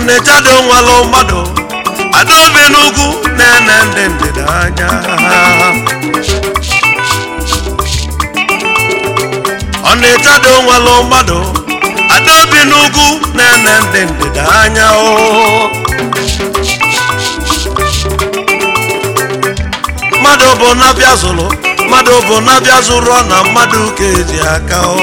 ọnịcha dị nwalụ mmadụ adaobi n'ugwu na-ene ndị ndịda anya ọnịcha dị nwalụ mmadụ adaobi n'ugwu na-ene ndị ndịda anya o mmadụ bụ na-abịa zụrụ mmadụ bụ na-abịa zụrụ na mmadụ ka eji aka o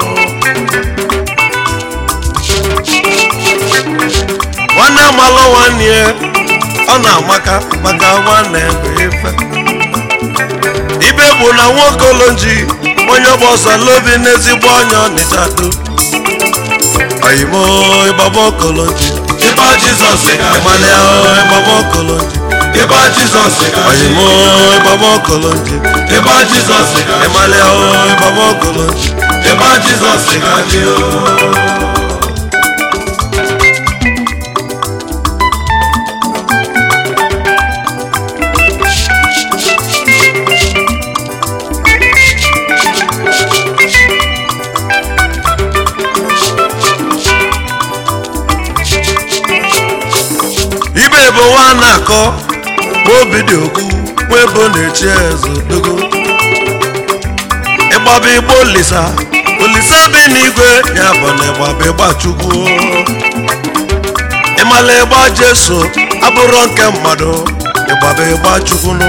nwanne malụ nwanne ya ọ na-amaka maka nwanne bụ ife ibe bụ na nwoke olonji onye gbọsala obi n'ezigbo ọnya ọnịcha do oyimo ịgbaba okolonji ịba jizọs ịmalị ahụ ịgbaba okolonji ịba jizọs oyimo ịgbaba okolonji ịba jizọs ịmalị ahụ ịgbaba okolonji ịba jizọs ga-adị o ibe bụ nwa na-akọ ma obi dị okwu nwa ebo na-echi eze dogo ịgbaba igbo olisa olisa bi n'igwe ya bụ na ịgbaba ịgba chukwu ịmala ịgba jeso abụrụ nke mmadụ ịgbaba ịgba chukwu nụ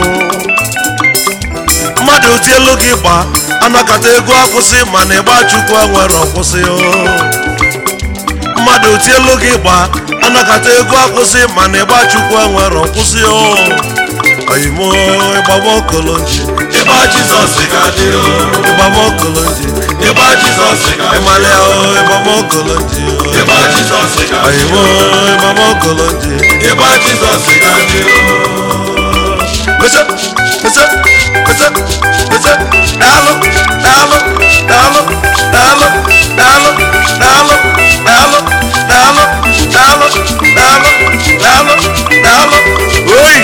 mmadụ tielu gị gba anakọta ego akwụsị mana ịgba chukwu enwere ọkwụsị o mmadụ tielu gị gba anakọta ego akwụsị mana ịgba chukwu enwere nkwụsị o oyimo ịgbaba okolonji ịba jizọs ga-adị o ịgbaba okolonji ịba jizọs ga-adị ịmalị ahụ ịgbaba okolonji ịba jizọs ga-adị oyimo ịgbaba okolonji ịba jizọs ga-adị o pese pese pese pese daalụ daalụ daalụ daalụ daalụ daalụ daalụ daalụ daalụ daalụ daalụ daalụ oyi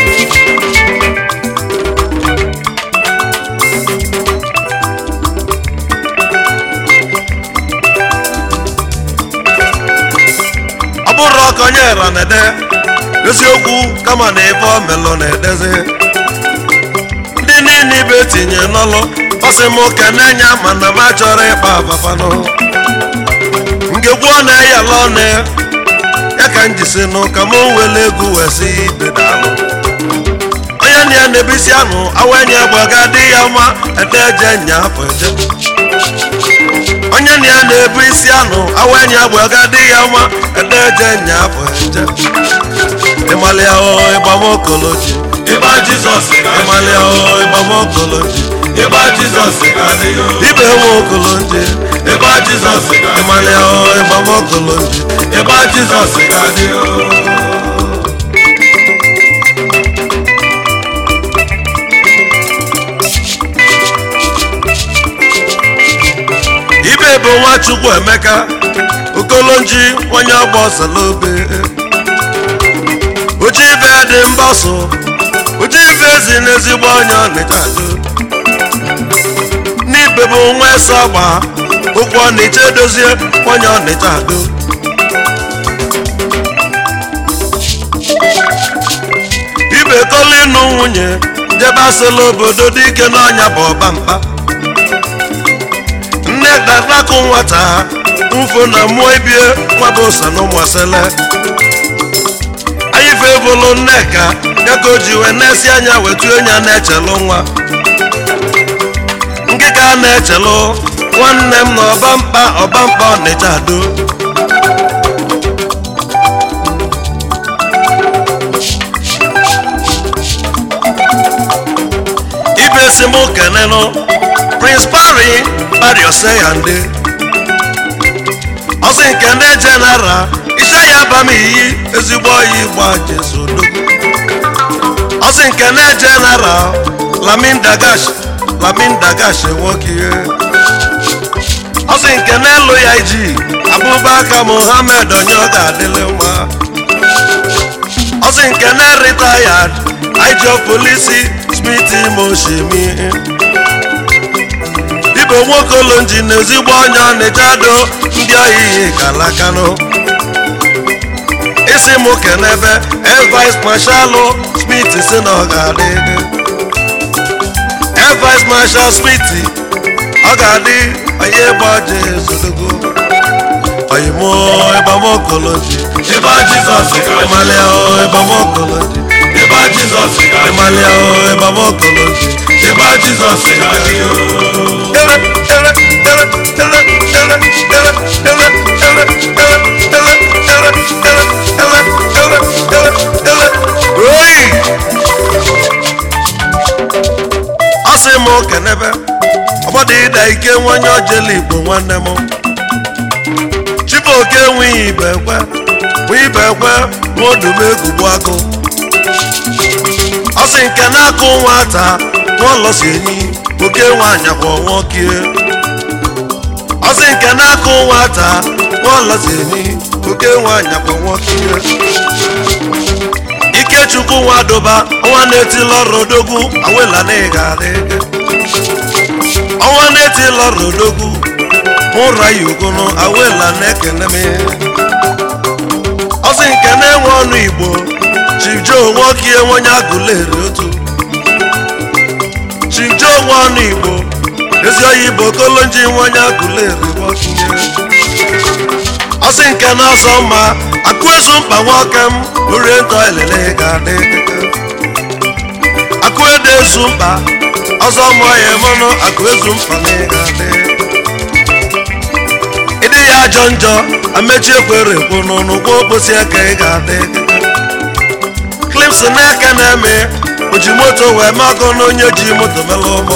ọ bụrụ ọka onye ra na-ede eziokwu kama na ebe ọ melụ na-edezi ndị niile ibe tinye n'ọlụ ọsị m kene nya mana m achọrọ ịkpa abafanụ ngegwu ọ na-eyala ọnụ ya ka m jisi nụ ka m wele egwu wee si ibe daalụ onye na ya na-ebisi anụ awenye gbaga dị ya mma ede eje nya afọ eje onye na ya na-ebu isi anụ awenye gbaga dị ya mma ede eje nya afọ eje ịmalị ahụ ịgbamokoloji ịba jizọs ga-adị ịmalị ahụ ịgbamokoloji ịba jizọs ga-adị o ibe nwe okoloji ịba jizọs ga-adị ịmalị ahụ ịgbamokoloji ịba jizọs ga-adị o ibe bụ nwachukwu emeka okolonji onye ọgba ọsalobe oji ibe dị mbọsụ oji ibe ezi n'ezigbo onye ọnịcha do n'ibe bụ nwa ese ọgba okwu ọnịcha edozie onye ọnịcha do ibe kọla ịnụ nwunye jebe asịla obodo dị ike n'ọnya bụ ọba mkpa nne darakụ nwata mfo na mmụọ ibie nwaba ụsa na ụmụasele anyị fe bụlụ nneka ya ka o ji wee na-esi anya wetu enya na-echelụ nwa ngịga na-echelụ nwanne m na ọba mkpa ọba mkpa ọnịcha ado ibe si m kenenụ prince pari pari oseyande ọsị nke ndị jenara ise ya aba m iyi ezigbo oyi gba jesodo ọsị nke ndị jenara lamin dagash lamin dagash nwoke ihe ọsị nke n'elu ya iji abụbaka mohammed onye ọ ga-adịlị mma ọsị nke na retired ijo polisi smith moshimi ibe nwoke olonji na ezigbo onye ọnịcha do ndị oyiyi kalakanụ isi m kenebe evice mashalụ smith si na ọ ga-adị evice marshal smith ọ ga-adị onye gbaje ezodogo oyimo ịbamokoloji ịba jizọs ga-adị ịmalịa ịbamokoloji ịba jizọs ga-adị ịmalịa ịbamokoloji ịba jizọs ga-adị ele ele ele ele ele ele ele ele ele ele ele ele ele ele ele oyi ọ sị m kenebe ọgbọdọ ịda ike nwanye ojele igbo nwanne m chibuoke enweghị ibe ekwe nwe ibe ekwe nwaodumegugbu agụ ọ sị nke na-akụ nwata n'ụlọsi enyi oke nwaanyakwa nwoke ọ sị nke na-akụ nwata n'ụlọsi enyi oke nwaanyakwa nwoke ikechukwu nwadoba ọnwa na-etila ọrụ odogwu awela na ịga adị ọnwa na-etila ọrụ odogwu ụra ya ugunu awela na-ekene m ọ sị nke na-enwe ọnụ igbo chibjo nwoke onye agụleri otu chibjo nwe ọnụ igbo ezi oyi igbo kolonji nwanye agụleri nwoke ọ sị nke na-asọ mma akụ ezu mkpa nwoke m orientọ elele ga-adị akụ ede ezu mkpa ọzọ mụọ ya mmanụ akụ ezu mkpa na ị ga-adị ịdị ya ajọ njọ amechi ekwere ekwu n'ụnụ gwa okposi aka ị ga-adị klips n'aka na-eme oji moto wee makọ na onye ji moto mela ụgbọ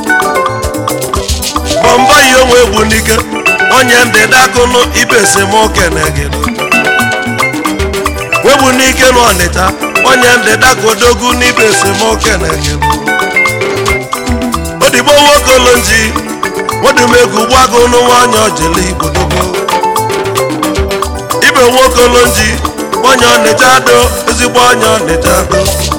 bọmbọ yi onwe egbu n'ike onye ndị dakụnụ ibe esemokwu na-egedo wegbu n'ike n'ọnịcha onye ndị dakodogwu n'ibe esemokwu na-egedo odigbo nwokolonji nwedumegwu gbago n'nwanyị ojele igbo dogo ibe nwokolonji onye ọnịcha do ezigbo onye ọnịcha do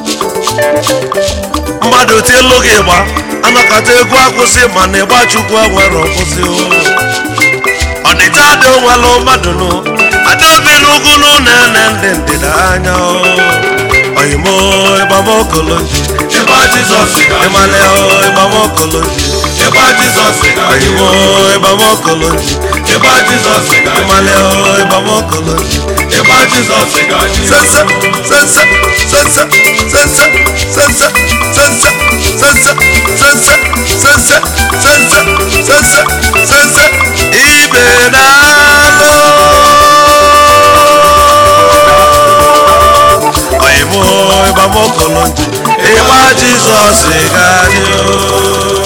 mmadụ tielu gị gba anakọta egwu akwụsị mana ịgba chukwu nwere ọkwụsị ọnịcha dị nwelụ mmadụ nụ adaobi n'ugwu na-ene ndị ndịda anya oyimo ịgbamokoloji ịba jizọs ga-adị ịmalị ịgbamokoloji ịba jizọs ga-adị oyimo ịgbamokoloji ịba jizọs ga-adị ịmalị ịgbamokoloji ịba jizọs ga-adị sense sense sense sense sense sense sense sense sense sense sense sense ibe na-alụ oyimo ịgbamokoloji ịgba jizọs ga-adị o